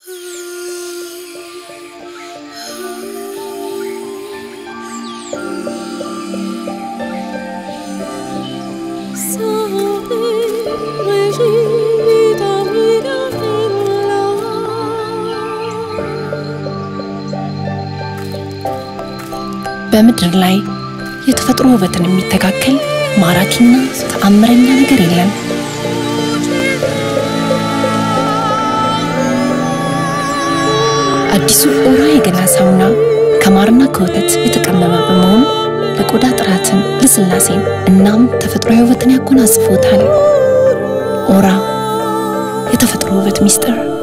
በምድር ላይ የተፈጥሮ ውበትን የሚተካከል ማራኪና ተአምረኛ ነገር የለም። አዲሱ ኦራ የገላ ሳሙና ከማርና ከወተት የተቀመመ በመሆኑ ለቆዳ ጥራትን፣ ልስላሴን እናም ተፈጥሯዊ ውበትን ያጎናጽፎታል። ኦራ የተፈጥሮ ውበት ሚስጥር